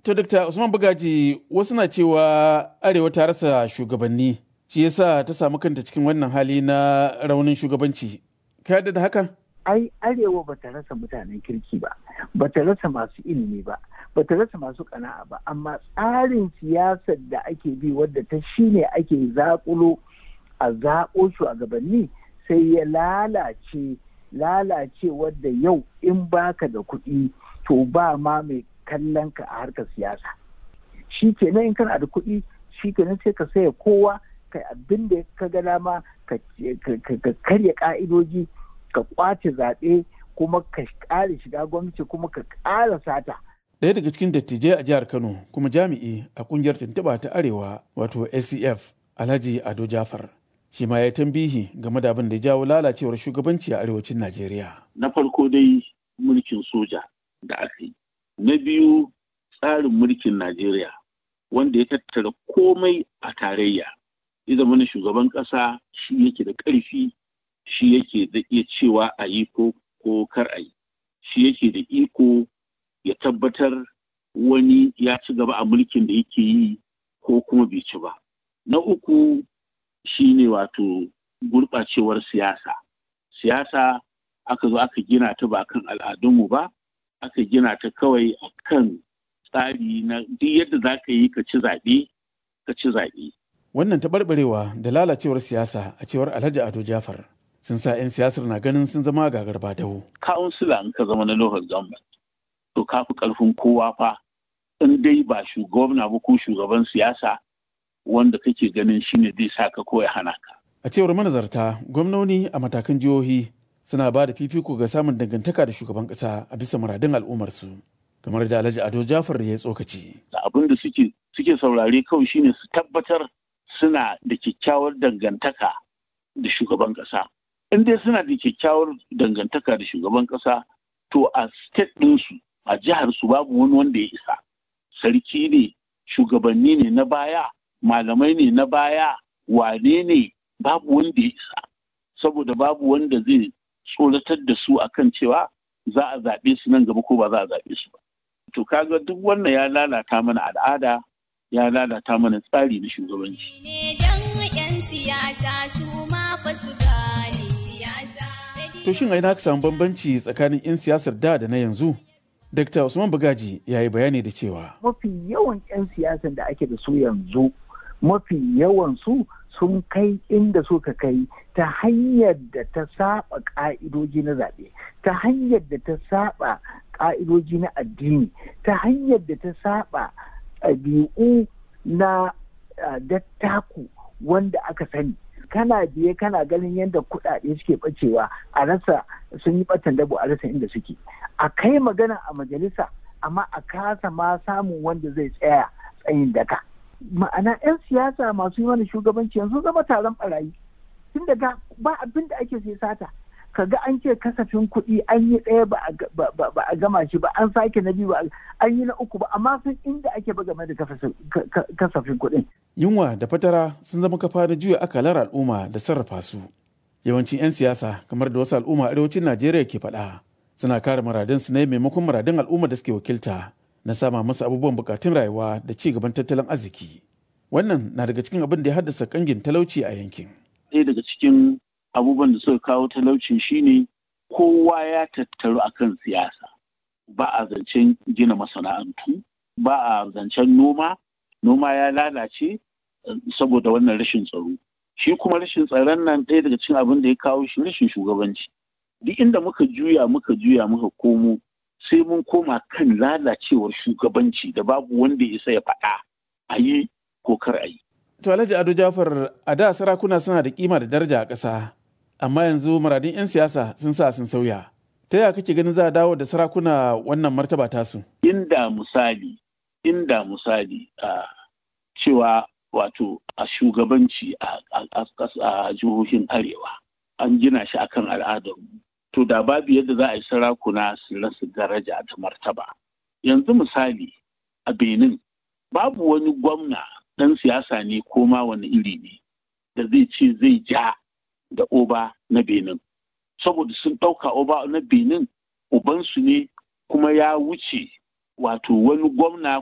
To, Dr. Usman Bugaji, wasu na cewa Arewa ta rasa shugabanni, shi yasa ta samu kanta cikin wannan hali na raunin shugabanci. Ka yarda da hakan? Ai, Arewa ba ta rasa mutanen kirki ba, ba ta rasa masu ilimi ba, ba ta rasa masu ƙana'a ba, amma tsarin siyasar da ake bi wadda ta shi ne ake zaƙulo a zaƙo shugabanni sai ya lalace lalace wadda yau in baka da kuɗi to ba ma mai kallon ka a harkar siyasa shi kenan in kana da kuɗi shi kenan sai ka saya kowa ka abin da ka ga dama ka karya ka'idoji ka kwace zaɓe kuma ka ƙara shiga gwamnati kuma ka ƙara sata Ɗaya daga cikin dattijai a jihar Kano kuma jami'i a ƙungiyar tuntuɓa ta Arewa wato ACF Alhaji Ado Jafar. Shi ma ya tambihi game da abin da ya jawo lalacewar shugabanci a arewacin Najeriya. Na farko dai mulkin soja da aka yi. Na biyu tsarin mulkin Najeriya wanda ya tattara komai a tarayya. Ya zama na shugaban ƙasa shi yake da ƙarfi shi yake da iya cewa a yi ko kar a yi. Shi yake da iko ya tabbatar wani ya ci gaba a mulkin da yake yi ko kuma bai ci ba. Na uku shi ne wato gurɓacewar siyasa. Siyasa aka zo aka gina ta ba kan al'adunmu ba, aka gina ta kawai a kan tsari na duk yadda za ka yi ka ci zaɓe, ka ci zaɓe. Wannan taɓarɓarewa da lalacewar siyasa a cewar Alhaji Ado Jafar sun sa 'yan siyasar na ganin sun zama gagar dawo. Kawunsila in ka zama na local government, to ka fi ƙarfin kowa fa in dai ba shugaban ba ko shugaban siyasa wanda kake ganin shine zai sa ka ko ya hana ka. A cewar manazarta, gwamnoni a matakan jihohi suna ba da fifiko ga samun dangantaka da shugaban ƙasa a bisa muradun al'ummarsu. Kamar da Alhaji Ado Jafar ya tsokaci. Da abin da suke suke saurare kawai shine su tabbatar suna da kyakkyawar dangantaka da shugaban ƙasa. In dai suna da kyakkyawar dangantaka da shugaban ƙasa, to a state ɗinsu a jihar su babu wani wanda ya isa. Sarki ne, shugabanni ne na baya, malamai ne na baya, wane ne babu wanda ya isa. Saboda babu wanda zai tsoratar da su akan cewa za a zaɓe su nan gaba ko ba za a zaɓe su ba. To kaga duk wannan ya lalata mana al'ada, ya lalata mana tsari na shugabanci. To shin aina ka samu bambanci tsakanin 'yan siyasar da da na yanzu? Dr. Usman Bugaji ya yi bayani da cewa. Mafi yawan 'yan siyasan da ake da su yanzu, mafi yawan su sun kai inda suka kai ta hanyar da ta saba ka'idoji na zaɓe, ta hanyar da ta saba ka'idoji na addini, ta hanyar da ta saba ɗabi'u na dattaku wanda aka sani. kana biye kana ganin yadda kuɗaɗe suke ɓacewa a rasa sun yi ɓatan dabo a rasa inda suke a kai magana a majalisa amma a kasa ma samun wanda zai tsaya tsayin daka ma'ana 'yan siyasa masu yi mana shugabanci yanzu zama taron barayi tun daga ba abin da ake sai sata kaga an ce kasafin kuɗi an yi ɗaya ba a gama shi ba an sake na biyu ba an yi na uku ba amma sun inda ake ba game da kasafin kuɗin. Yunwa da fatara sun zama kafa na juya akalar al'umma da sarrafa su. Yawancin 'yan siyasa kamar da wasu al'umma arewacin Najeriya ke faɗa suna kare muradinsu ne maimakon muradin al'umma da suke wakilta na sama musu abubuwan bukatun rayuwa da ci gaban tattalin arziki. Wannan na daga cikin abin da ya haddasa kangin talauci a yankin. Ɗaya daga cikin abubuwan da suka kawo talauci shine kowa ya tattaru akan siyasa ba a zancen gina masana'antu ba a zancen noma noma ya lalace saboda wannan rashin tsaro shi kuma rashin tsaron nan ɗaya daga cikin abin da ya kawo shi rashin shugabanci duk inda muka juya muka juya muka komo sai mun koma kan lalacewar shugabanci da babu wanda ya isa ya faɗa a yi ko kar a yi. To Alhaji Ado Jafar a da sarakuna suna da kima da daraja a ƙasa amma yanzu muradin 'yan siyasa sun sa sun sauya. Ta yaya kake ganin za a dawo da sarakuna wannan martaba tasu? Inda misali, inda misali a cewa wato a shugabanci a jihohin arewa an gina shi akan al'adar to da babu yadda za a yi sarakuna su rasa daraja da martaba. Yanzu misali a Benin babu wani gwamna ɗan siyasa ne ko ma wani iri ne da zai ce zai ja da oba na benin saboda sun ɗauka oba na benin ubansu ne kuma ya wuce wato wani gwamna